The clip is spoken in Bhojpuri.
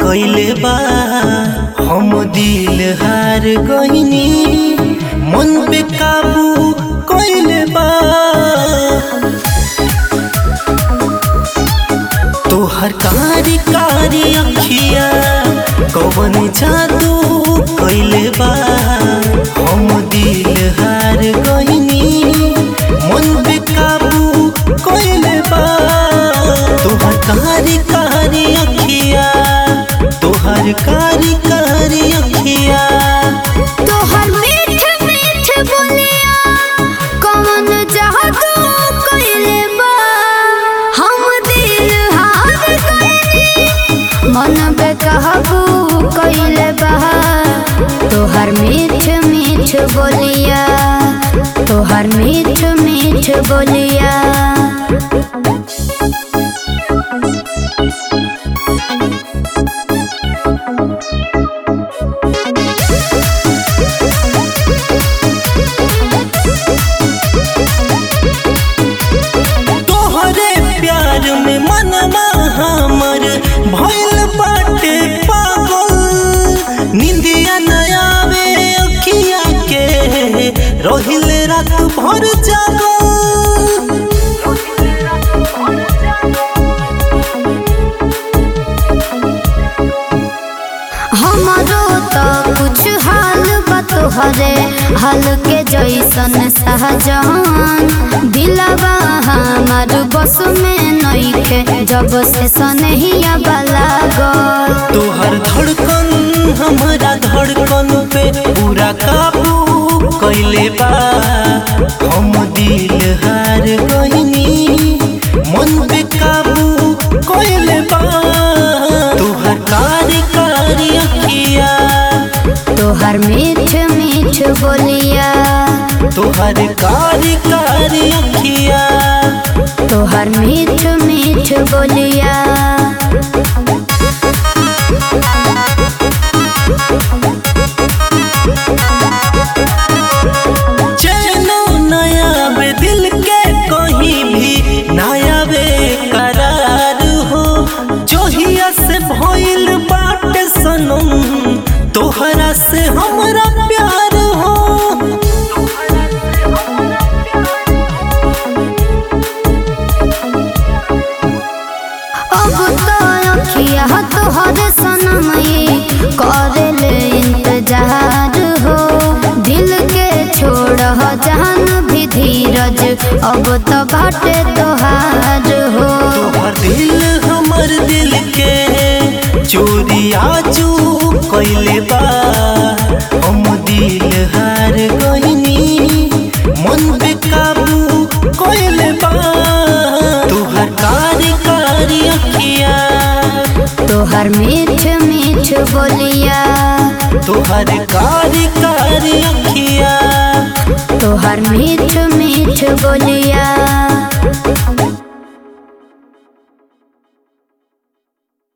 कइले बा हम दिल हार गइनी मन पे काबू कइले बा तोहर कारी कारी अखिया कवन जादू कइले बा हम दिल हार गइनी मन पे काबू कइले बा तोहर कारी कारी अखिया तोहर कारी कारी अखिया तोहर मीठ मीठ बोलिया कौन जादू कइले बा हम दिल हार गइनी मन बेकाबू कइले बा तोहर मीठ मीठ बोलिया तोहर मीठ मीठ बोलिया तोहरे प्यार में मनवा हमर भइल बाटे पागल निंदिया न आवे अखिया के रहिले रात भर जागल हमारो तो कुछ हाल बा तोहरे हाल के जैसन सहजान दिलवा हमार बस में नइखे जब से सनहिया वाला गल तोहर धड़कन हमारा धड़कन पे पूरा काबू कइले बा हम दिल हार गइनी मन पे काबू कइले बा तोहर कारी कारी अखिया तोहर मीठ मीठ बोलिया तोहर कारी कारी अखिया तोहर मीठ मीठ बोलिया चैनो नया बे दिल के कहीं भी नया बे करार हो जोहिया से भइल बाटे सनम तोहरा से हमरा प्यार हो अब तो अखिया तोहरे सनमई करेले इंतजार हो दिल के छोड़ जान भी धीरज अब तो बाटे तोहार हो तोहर दिल हमर दिल के चोरी आजू कइले बा हम दिल हार गइनी मन पे काबू कइले बा तोहर कारी कारी अखिया तोहर मीठ मीठ बोलिया तोहर कारी कारी अखिया तोहर मीठ मीठ बोलिया